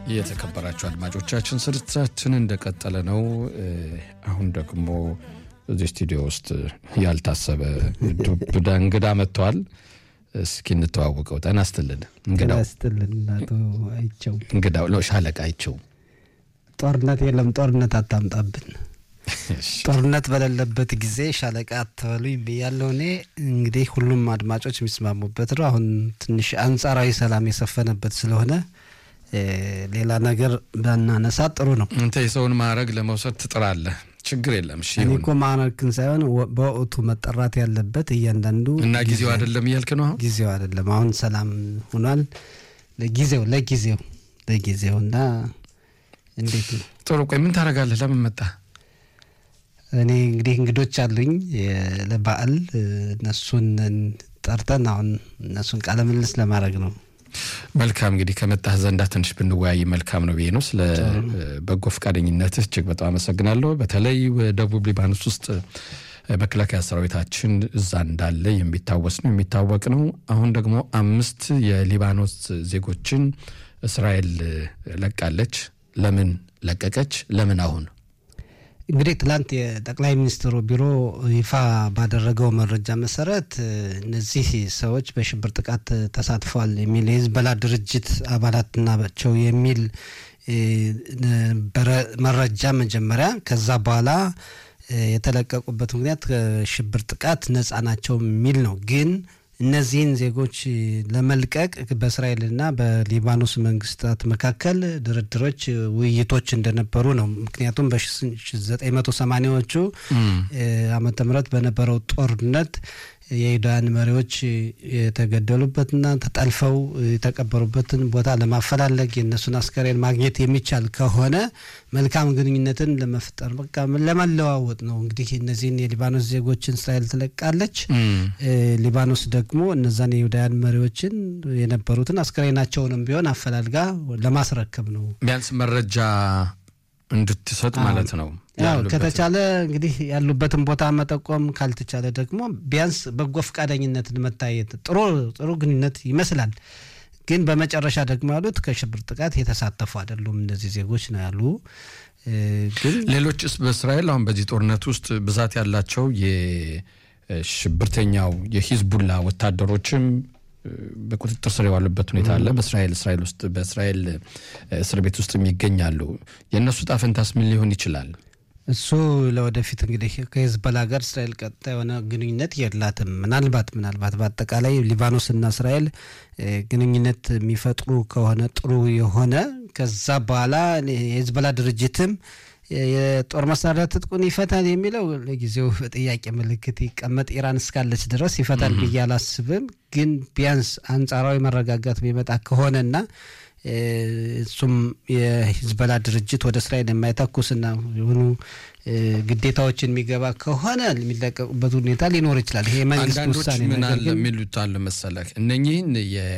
የተከበራችሁ አድማጮቻችን ስርጭታችን እንደቀጠለ ነው። አሁን ደግሞ እዚህ ስቱዲዮ ውስጥ ያልታሰበ ዱብዳ እንግዳ መጥተዋል። እስኪ እንተዋወቀው። ጤና ይስጥልን እንግዳው። ስትልን አቶ አይቸው እንግዳው ነው ሻለቃ አይቸው። ጦርነት የለም ጦርነት አታምጣብን። ጦርነት በሌለበት ጊዜ ሻለቃ አትበሉኝ ብያለሁ። እኔ እንግዲህ ሁሉም አድማጮች የሚስማሙበት ነው። አሁን ትንሽ አንጻራዊ ሰላም የሰፈነበት ስለሆነ ሌላ ነገር ባናነሳ ጥሩ ነው። አንተ የሰውን ማዕረግ ለመውሰድ ትጥራለህ። ችግር የለም። እሺ እኔ ይሁን እኮ ማዕረግን ሳይሆን በወቅቱ መጠራት ያለበት እያንዳንዱ እና ጊዜው አይደለም እያልክ ነው አሁን? ጊዜው አይደለም። አሁን ሰላም ሆኗል። ለጊዜው ለጊዜው ለጊዜው እና እንዴት ነው ጥሩ። ቆይ ምን ታደርጋለህ? ለምን መጣ? እኔ እንግዲህ እንግዶች አሉኝ የ- ለበዓል እነሱን ጠርተን አሁን እነሱን ቃለ ምልልስ ለማድረግ ነው። መልካም እንግዲህ ከመጣህ ዘንዳ ትንሽ ብንወያይ መልካም ነው ብዬ ነው። ስለ በጎ ፈቃደኝነትህ እጅግ በጣም አመሰግናለሁ። በተለይ ደቡብ ሊባኖስ ውስጥ መከላከያ ሰራዊታችን እዛ እንዳለ የሚታወስ ነው የሚታወቅ ነው። አሁን ደግሞ አምስት የሊባኖስ ዜጎችን እስራኤል ለቃለች። ለምን ለቀቀች? ለምን አሁን? እንግዲህ ትላንት የጠቅላይ ሚኒስትሩ ቢሮ ይፋ ባደረገው መረጃ መሰረት እነዚህ ሰዎች በሽብር ጥቃት ተሳትፈዋል የሚል የሂዝቦላ ድርጅት አባላት ናቸው የሚል ነበረ መረጃ መጀመሪያ። ከዛ በኋላ የተለቀቁበት ምክንያት ከሽብር ጥቃት ነጻ ናቸው የሚል ነው ግን እነዚህን ዜጎች ለመልቀቅ በእስራኤልና በሊባኖስ መንግስታት መካከል ድርድሮች፣ ውይይቶች እንደነበሩ ነው። ምክንያቱም በ1980ዎቹ ዓመተ ምህረት በነበረው ጦርነት የኢዳን መሪዎች የተገደሉበትና ተጠልፈው የተቀበሩበትን ቦታ ለማፈላለግ የእነሱን አስከሬን ማግኘት የሚቻል ከሆነ መልካም ግንኙነትን ለመፍጠር በቃ ለመለዋወጥ ነው። እንግዲህ እነዚህን የሊባኖስ ዜጎችን እስራኤል ትለቃለች። ሊባኖስ ደግሞ እነዛን የይሁዳውያን መሪዎችን የነበሩትን አስከሬናቸውንም ቢሆን አፈላልጋ ለማስረከብ ነው። ቢያንስ መረጃ እንድትሰጥ ማለት ነው። ያው ያሉበትን። ከተቻለ እንግዲህ ያሉበትን ቦታ መጠቆም፣ ካልተቻለ ደግሞ ቢያንስ በጎ ፈቃደኝነትን መታየት ጥሩ ጥሩ ግንኙነት ይመስላል። ግን በመጨረሻ ደግሞ ያሉት ከሽብር ጥቃት የተሳተፉ አይደሉም እነዚህ ዜጎች ነው ያሉ። እ፣ ግን ሌሎችስ በእስራኤል አሁን በዚህ ጦርነት ውስጥ ብዛት ያላቸው የሽብርተኛው የሂዝቡላ ወታደሮችም እ፣ በቁጥጥር ስር የዋሉበት ሁኔታ አለ። በእስራኤል እስራኤል ውስጥ በእስራኤል እ፣ እስር ቤት ውስጥ ይገኛሉ። የእነሱ ጣፈንታስ ምን ሊሆን ይችላል? እሱ ለወደፊት እንግዲህ ከሂዝቦላ ጋር እስራኤል ቀጥታ የሆነ ግንኙነት የላትም። ምናልባት ምናልባት በአጠቃላይ ሊባኖስና እስራኤል እ፣ ግንኙነት የሚፈጥሩ ከሆነ ጥሩ የሆነ ከዛ በኋላ የሂዝቦላ ድርጅትም የጦር መሳሪያ ትጥቁን ይፈታል የሚለው ለጊዜው በጥያቄ ምልክት ይቀመጥ። ኢራን እስካለች ድረስ ይፈታል ብዬ አላስብም። ግን ቢያንስ አንጻራዊ መረጋጋት ቢመጣ ከሆነና እ፣ እሱም የሂዝቦላ ድርጅት ወደ እስራኤል የማይተኩስና የሆኑ እ፣ ግዴታዎችን የሚገባ ከሆነ የሚለቀቁበት ሁኔታ ሊኖር ይችላል። ይሄ የመንግስት አንዳንዶች ውሳኔ ምን ነገር አለ ግን የሚሉት አለ መሰለህ እነኚህን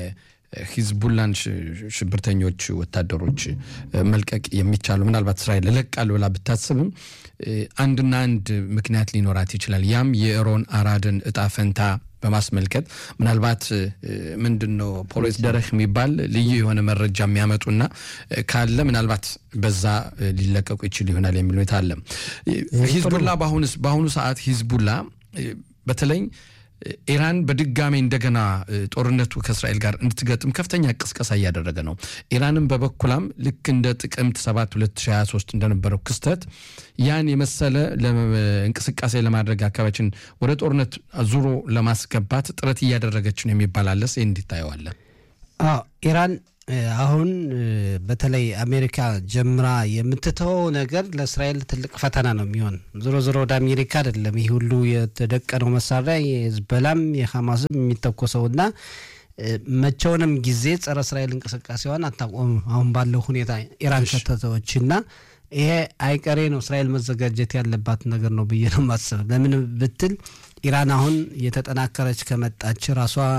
የሂዝቡላን ሽ- ሽብርተኞች ወታደሮች እ፣ መልቀቅ የሚቻሉ ምናልባት እስራኤል እለቃለሁ ብላ ብታስብም እ፣ አንድና አንድ ምክንያት ሊኖራት ይችላል። ያም የሮን አራድን እጣ ፈንታ በማስመልከት ምናልባት እ፣ ምንድን ነው ፖሊስ ደረህ የሚባል ልዩ የሆነ መረጃ የሚያመጡና እ፣ ካለ ምናልባት በዛ እ፣ ሊለቀቁ ይችል ይሆናል የሚል ሁኔታ አለ። ሂዝቡላ በአሁኑ በአሁኑ ሰዓት ሂዝቡላ እ፣ በተለይ ኢራን በድጋሚ እንደገና እ፣ ጦርነቱ ከእስራኤል ጋር እንድትገጥም ከፍተኛ ቅስቀሳ እያደረገ ነው። ኢራንም በበኩላም ልክ እንደ ጥቅምት 7 2023 እንደነበረው ክስተት ያን የመሰለ ለ- እንቅስቃሴ ለማድረግ አካባቢችን ወደ ጦርነት ዙሮ ለማስገባት ጥረት እያደረገች ነው የሚባል አለ። ይህ እንዲታየዋለን። አዎ ኢራን እ፣ አሁን እ፣ በተለይ አሜሪካ ጀምራ የምትተወው ነገር ለእስራኤል ትልቅ ፈተና ነው የሚሆን። ዞሮ ዞሮ ወደ አሜሪካ አይደለም ይህ ሁሉ የተደቀነው መሳሪያ የህዝበላም የሐማስም የሚተኮሰውና እ፣ መቼውንም ጊዜ ጸረ እስራኤል እንቅስቃሴዋን አታቆምም። አሁን ባለው ሁኔታ ኢራን ከተተወችና ይሄ አይቀሬ ነው። እስራኤል መዘጋጀት ያለባት ነገር ነው ብዬ ነው ማስብ። ለምን ብትል ኢራን አሁን የተጠናከረች ከመጣች ራሷ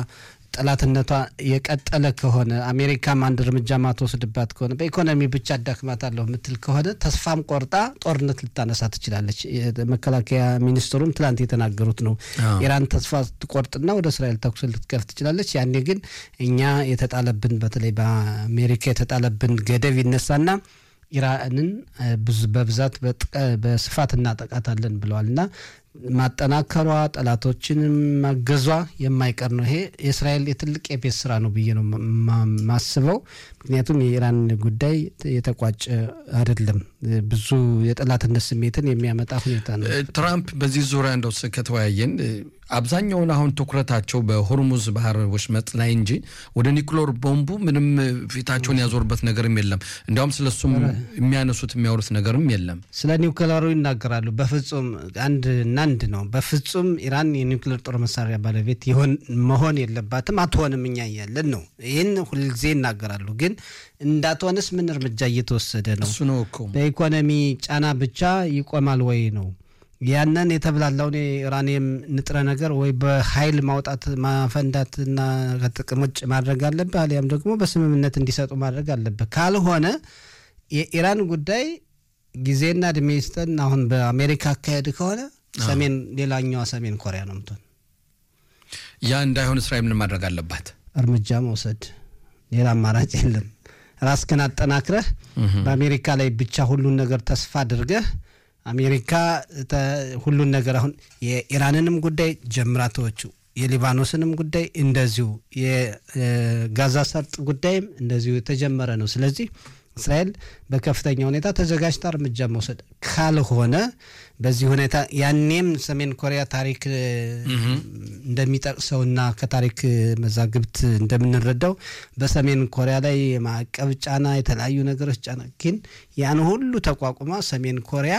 ጠላትነቷ የቀጠለ ከሆነ አሜሪካም አንድ እርምጃ ማትወስድባት ከሆነ በኢኮኖሚ ብቻ አዳክማታለሁ የምትል ከሆነ ተስፋም ቆርጣ ጦርነት ልታነሳ ትችላለች። መከላከያ ሚኒስትሩም ትላንት የተናገሩት ነው። ኢራን ተስፋ ትቆርጥና ወደ እስራኤል ተኩስ ልትከፍት ትችላለች። ያኔ ግን እኛ የተጣለብን በተለይ በአሜሪካ የተጣለብን ገደብ ይነሳና ኢራንን በብዛት በስፋት እናጠቃታለን ብለዋል እና ማጠናከሯ ጠላቶችን ማገዟ የማይቀር ነው። ይሄ የእስራኤል የትልቅ የቤት ስራ ነው ብዬ ነው ማስበው። ምክንያቱም የኢራን ጉዳይ የተቋጨ አይደለም። ብዙ የጠላትነት ስሜትን የሚያመጣ ሁኔታ ነው። ትራምፕ በዚህ ዙሪያ እንደው ከተወያየን አብዛኛውን አሁን ትኩረታቸው በሆርሙዝ ባህር ወሽመጥ ላይ እንጂ ወደ ኒኩሎር ቦምቡ ምንም ፊታቸውን ያዞርበት ነገርም የለም። እንዲያውም ስለሱም የሚያነሱት የሚያወሩት ነገርም የለም። ስለ ኒውክለሩ ይናገራሉ። በፍጹም አንድ እና አንድ ነው። በፍጹም ኢራን የኒውክሌር ጦር መሳሪያ ባለቤት መሆን የለባትም፣ አትሆንም፣ እኛ እያለን ነው። ይህን ሁልጊዜ ይናገራሉ። ግን እንዳትሆንስ ምን እርምጃ እየተወሰደ ነው? እሱ ነው እኮ በኢኮኖሚ ጫና ብቻ ይቆማል ወይ ነው ያንን የተብላላውን የዩራኒየም ንጥረ ነገር ወይ በኃይል ማውጣት ማፈንዳትና ከጥቅም ውጭ ማድረግ አለብህ፣ አሊያም ደግሞ በስምምነት እንዲሰጡ ማድረግ አለብህ። ካልሆነ የኢራን ጉዳይ ጊዜና እድሜ ይስጠን። አሁን በአሜሪካ አካሄድ ከሆነ ሰሜን ሌላኛዋ ሰሜን ኮሪያ ነው ምትሆን። ያ እንዳይሆን እስራኤል ምን ማድረግ አለባት? እርምጃ መውሰድ፣ ሌላ አማራጭ የለም። ራስህን አጠናክረህ በአሜሪካ ላይ ብቻ ሁሉን ነገር ተስፋ አድርገህ አሜሪካ ሁሉን ነገር አሁን የኢራንንም ጉዳይ ጀምራቶቹ የሊባኖስንም ጉዳይ እንደዚሁ የጋዛ ሰርጥ ጉዳይም እንደዚሁ የተጀመረ ነው። ስለዚህ እስራኤል በከፍተኛ ሁኔታ ተዘጋጅታ እርምጃ መውሰድ ካልሆነ በዚህ ሁኔታ ያኔም ሰሜን ኮሪያ ታሪክ እንደሚጠቅሰውና ከታሪክ መዛግብት እንደምንረዳው በሰሜን ኮሪያ ላይ የማዕቀብ ጫና፣ የተለያዩ ነገሮች ጫና ግን ያን ሁሉ ተቋቁማ ሰሜን ኮሪያ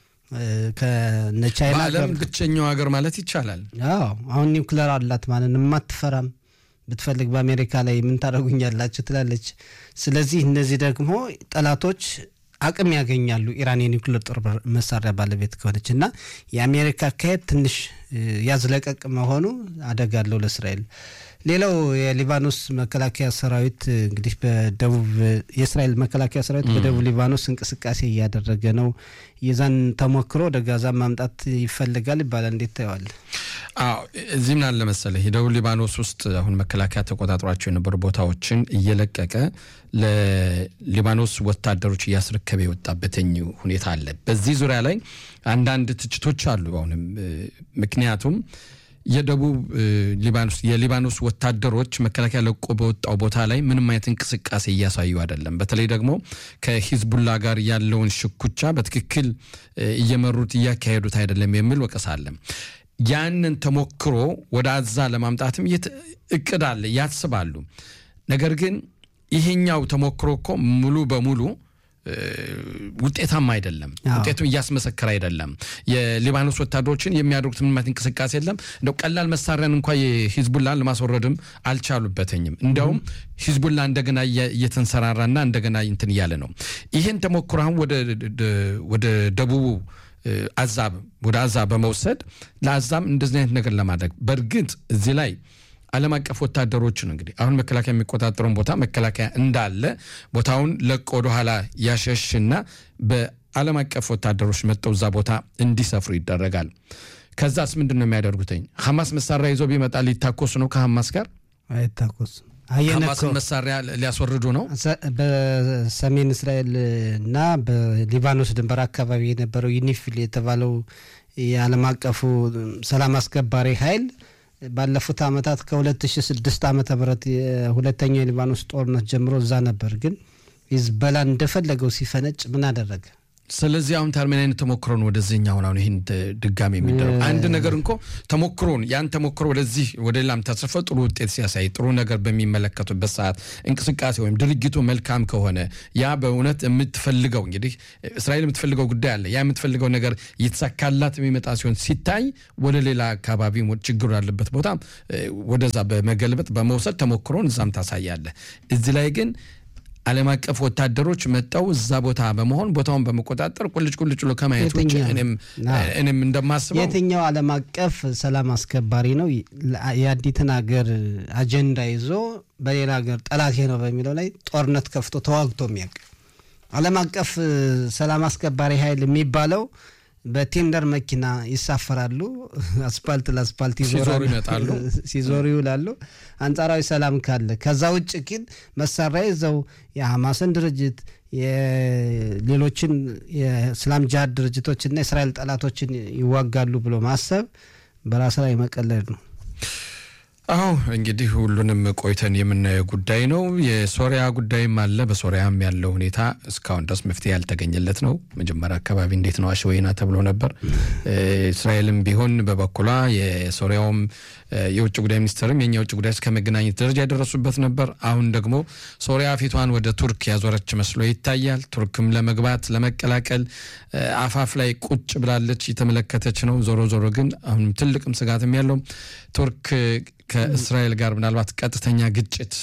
ከነቻይና በዓለም ብቸኛው ሀገር ማለት ይቻላል። አዎ አሁን ኒውክለር አላት ማለት የማትፈራም ብትፈልግ በአሜሪካ ላይ ምን ታደርጉኛላችሁ ትላለች። ስለዚህ እነዚህ ደግሞ ጠላቶች አቅም ያገኛሉ ኢራን የኒውክሌር ጦር መሳሪያ ባለቤት ከሆነች እና የአሜሪካ አካሄድ ትንሽ ያዝለቀቅ መሆኑ አደጋ አለው ለእስራኤል። ሌላው የሊባኖስ መከላከያ ሰራዊት እንግዲህ በደቡብ የእስራኤል መከላከያ ሰራዊት በደቡብ ሊባኖስ እንቅስቃሴ እያደረገ ነው። የዛን ተሞክሮ ወደ ጋዛ ማምጣት ይፈልጋል ይባላል። እንዴት ታየዋል? አዎ እዚህ ምን አለ መሰለህ የደቡብ ሊባኖስ ውስጥ አሁን መከላከያ ተቆጣጥሯቸው የነበሩ ቦታዎችን እየለቀቀ ለሊባኖስ ወታደሮች እያስረከበ የወጣበትኝ ሁኔታ አለ። በዚህ ዙሪያ ላይ አንዳንድ ትችቶች አሉ። አሁንም ምክንያቱም የደቡብ ሊባኖስ የሊባኖስ ወታደሮች መከላከያ ለቆ በወጣው ቦታ ላይ ምንም አይነት እንቅስቃሴ እያሳዩ አይደለም። በተለይ ደግሞ ከሂዝቡላ ጋር ያለውን ሽኩቻ በትክክል እየመሩት እያካሄዱት አይደለም የሚል ወቀሳ አለ። ያንን ተሞክሮ ወደ አዛ ለማምጣትም እቅድ አለ ያስባሉ። ነገር ግን ይሄኛው ተሞክሮ እኮ ሙሉ በሙሉ ውጤታማ አይደለም። ውጤቱን እያስመሰከረ አይደለም። የሊባኖስ ወታደሮችን የሚያደርጉት ምንም አይነት እንቅስቃሴ የለም። እንደው ቀላል መሳሪያን እንኳ የሂዝቡላን ለማስወረድም አልቻሉበትኝም። እንደውም ሂዝቡላ እንደገና እየተንሰራራና እንደገና እንትን እያለ ነው። ይህን ተሞክሮ አሁን ወደ ደቡቡ አዛብ ወደ አዛ በመውሰድ ለአዛም እንደዚህ አይነት ነገር ለማድረግ በእርግጥ እዚህ ላይ ዓለም አቀፍ ወታደሮችን እንግዲህ አሁን መከላከያ የሚቆጣጠረውን ቦታ መከላከያ እንዳለ ቦታውን ለቆ ወደኋላ ያሸሽና በዓለም አቀፍ ወታደሮች መጥተው እዛ ቦታ እንዲሰፍሩ ይደረጋል። ከዛስ ምንድን ነው የሚያደርጉትኝ? ሐማስ መሳሪያ ይዞ ቢመጣ ሊታኮሱ ነው ከሐማስ ጋር አይታኮስም። ሐማስን መሳሪያ ሊያስወርዱ ነው። በሰሜን እስራኤል እና በሊባኖስ ድንበር አካባቢ የነበረው ዩኒፊል የተባለው የዓለም አቀፉ ሰላም አስከባሪ ኃይል ባለፉት ዓመታት ከ2006 ዓመተ ምህረት የሁለተኛው የሊባኖስ ጦርነት ጀምሮ እዛ ነበር። ግን ሂዝቦላ እንደፈለገው ሲፈነጭ ምን አደረገ? ስለዚህ አሁን ታርሜን አይነት ተሞክሮን ወደዚህኛውን አሁን ይህን ድጋሚ የሚደረግ አንድ ነገር እንኮ ተሞክሮን ያን ተሞክሮ ወደዚህ ወደ ሌላም ተስርፈ ጥሩ ውጤት ሲያሳይ ጥሩ ነገር በሚመለከቱበት ሰዓት እንቅስቃሴ ወይም ድርጊቱ መልካም ከሆነ ያ በእውነት የምትፈልገው እንግዲህ እስራኤል የምትፈልገው ጉዳይ አለ። ያ የምትፈልገው ነገር እየተሳካላት የሚመጣ ሲሆን ሲታይ ወደ ሌላ አካባቢ ችግሩ ያለበት ቦታ ወደዛ በመገልበጥ በመውሰድ ተሞክሮን እዛም ታሳያለ። እዚህ ላይ ግን ዓለም አቀፍ ወታደሮች መጠው እዛ ቦታ በመሆን ቦታውን በመቆጣጠር ቁልጭ ቁልጭ ብሎ ከማየት ውጭ የትኛው? እኔም አዎ። እኔም እንደማስበው የትኛው ዓለም አቀፍ ሰላም አስከባሪ ነው የአዲትን ሀገር አጀንዳ ይዞ በሌላ ሀገር ጠላቴ ነው በሚለው ላይ ጦርነት ከፍቶ ተዋግቶ የሚያውቅ ዓለም አቀፍ ሰላም አስከባሪ ኃይል የሚባለው በቴንደር መኪና ይሳፈራሉ፣ አስፓልት ለአስፓልት ሲዞሩ ይዞራሉ፣ ይመጣሉ። ሲዞሩ ይውላሉ። አንጻራዊ ሰላም ካለ ከዛ ውጭ ግን መሳሪያ ይዘው የሐማስን ድርጅት የሌሎችን የእስላም ጅሃድ ድርጅቶችና የእስራኤል ጠላቶችን ይዋጋሉ ብሎ ማሰብ በራስ ላይ መቀለድ ነው። አዎ እንግዲህ ሁሉንም ቆይተን የምናየው ጉዳይ ነው። የሶሪያ ጉዳይም አለ። በሶሪያም ያለው ሁኔታ እስካሁን ድረስ መፍትሄ ያልተገኘለት ነው። መጀመሪያ አካባቢ እንዴት ነው አሸወይና ተብሎ ነበር። እስራኤልም ቢሆን በበኩሏ የሶሪያውም የውጭ ጉዳይ ሚኒስትርም የኛ የውጭ ጉዳይ እስከ መገናኘት ደረጃ የደረሱበት ነበር። አሁን ደግሞ ሶሪያ ፊቷን ወደ ቱርክ ያዞረች መስሎ ይታያል። ቱርክም ለመግባት ለመቀላቀል አፋፍ ላይ ቁጭ ብላለች፣ የተመለከተች ነው። ዞሮ ዞሮ ግን አሁንም ትልቅም ስጋትም ያለው ቱርክ ከእስራኤል ጋር ምናልባት ቀጥተኛ ግጭት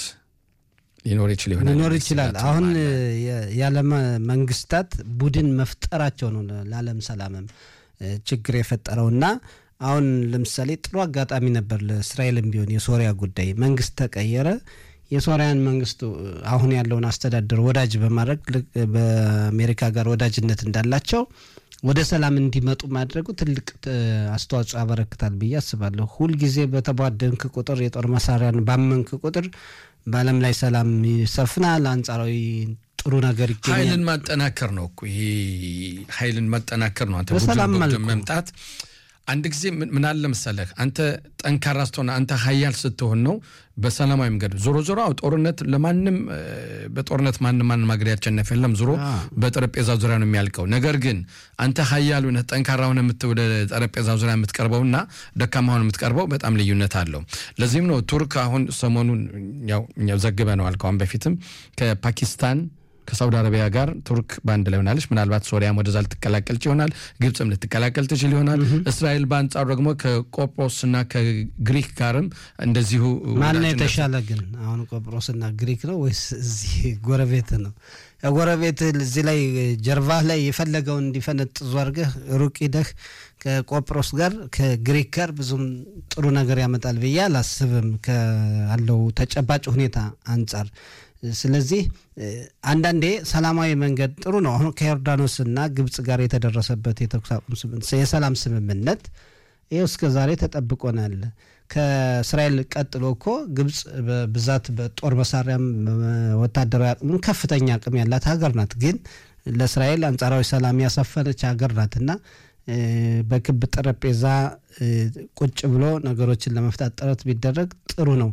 ሊኖር ይችል ይሆናል ሊኖር ይችላል። አሁን የዓለም መንግስታት ቡድን መፍጠራቸው ነው ለዓለም ሰላምም ችግር የፈጠረውና አሁን ለምሳሌ ጥሩ አጋጣሚ ነበር ለእስራኤልም ቢሆን የሶሪያ ጉዳይ መንግስት ተቀየረ። የሶሪያን መንግስቱ አሁን ያለውን አስተዳደር ወዳጅ በማድረግ በአሜሪካ ጋር ወዳጅነት እንዳላቸው ወደ ሰላም እንዲመጡ ማድረጉ ትልቅ አስተዋጽኦ ያበረክታል ብዬ አስባለሁ። ሁልጊዜ በተቧደንክ ቁጥር የጦር መሳሪያን ባመንክ ቁጥር በዓለም ላይ ሰላም ይሰፍናል፣ አንጻራዊ ጥሩ ነገር ይገኛል። ኃይልን ማጠናከር ነው እኮ ይሄ ኃይልን ማጠናከር ነው። አንተ በሰላም ቡድን መልኩ መምጣት አንድ ጊዜ ምን አለ መሰለህ፣ አንተ ጠንካራ ስትሆን፣ አንተ ሀያል ስትሆን ነው በሰላማዊ መንገድ ዞሮ ዞሮ አዎ፣ ጦርነት ለማንም በጦርነት ማንም ማንም ሀገር ያቸነፍ የለም። ዞሮ በጠረጴዛ ዙሪያ ነው የሚያልቀው። ነገር ግን አንተ ሀያል ሆነህ ጠንካራ ሆነህ የምት ወደ ጠረጴዛ ዙሪያ የምትቀርበውና ደካማ ሆነህ የምትቀርበው በጣም ልዩነት አለው። ለዚህም ነው ቱርክ አሁን ሰሞኑን ያው እኛው ዘግበነዋል ከአሁን በፊትም ከፓኪስታን ከሳውዲ አረቢያ ጋር ቱርክ በአንድ ላይ ሆናለች። ምናልባት ሶሪያም ወደዛ ልትቀላቀል ይሆናል። ግብፅም ልትቀላቀል ትችል ይሆናል። እስራኤል በአንጻሩ ደግሞ ከቆጵሮስና ከግሪክ ጋርም እንደዚሁ ማነው ወዳጅነት- የተሻለ ግን አሁን ቆጵሮስና ግሪክ ነው ወይስ እዚህ ጎረቤት ነው? ጎረቤት እዚህ ላይ ጀርባህ ላይ የፈለገውን እንዲፈነጥዙ አድርገህ ሩቅ ሂደህ ከቆጵሮስ ጋር ከግሪክ ጋር ብዙም ጥሩ ነገር ያመጣል ብዬ አላስብም ካለው ተጨባጭ ሁኔታ አንጻር። ስለዚህ አንዳንዴ ሰላማዊ መንገድ ጥሩ ነው። አሁን ከዮርዳኖስና ግብጽ ጋር የተደረሰበት የተኩስ አቁም ስምምነት የሰላም ስምምነት ይኸው እስከ ዛሬ ተጠብቆናል። ከእስራኤል ቀጥሎ እኮ ግብጽ በብዛት በጦር መሳሪያም ወታደራዊ አቅሙም ከፍተኛ አቅም ያላት ሀገር ናት። ግን ለእስራኤል አንጻራዊ ሰላም ያሰፈነች ሀገር ናት እና በክብ ጠረጴዛ ቁጭ ብሎ ነገሮችን ለመፍታት ጥረት ቢደረግ ጥሩ ነው።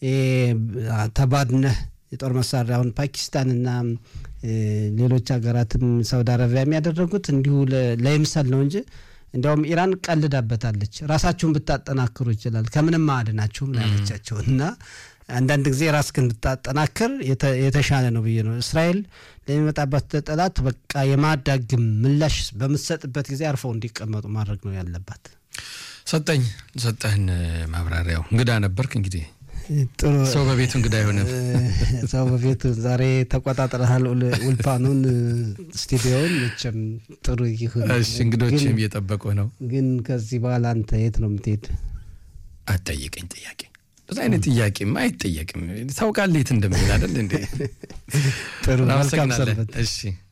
ተባድነህ የጦር መሳሪያውን ፓኪስታንና ሌሎች ሀገራትም ሳውዲ አረቢያ የሚያደረጉት እንዲሁ ለይምሰል ነው እንጂ እንዲያውም ኢራን ቀልዳበታለች። ራሳችሁን ብታጠናክሩ ይችላል ከምንም አድናችሁም ያለቻቸው እና አንዳንድ ጊዜ ራስህን ብታጠናክር የተሻለ ነው ብዬ ነው። እስራኤል ለሚመጣበት ጠላት በቃ የማዳግም ምላሽ በምትሰጥበት ጊዜ አርፈው እንዲቀመጡ ማድረግ ነው ያለባት። ሰጠኝ ሰጠህን ማብራሪያው እንግዳ ነበርክ እንግዲህ ጥሩ ሰው በቤቱ እንግዳ አይሆንም። ሰው በቤቱ ዛሬ ተቆጣጥረሃል ውልፓኑን ስቱዲዮውን መቼም ጥሩ ይሁን። እሺ እንግዶችም እየጠበቁ ነው። ግን ከዚህ በኋላ አንተ የት ነው የምትሄድ? አትጠይቀኝ ጥያቄ በዛ አይነት ጥያቄማ አይጠየቅም። ታውቃለህ የት እንደምሄድ አይደል እንዴ? ጥሩ መልካም እናመሰግናለን። ሰንበት። እሺ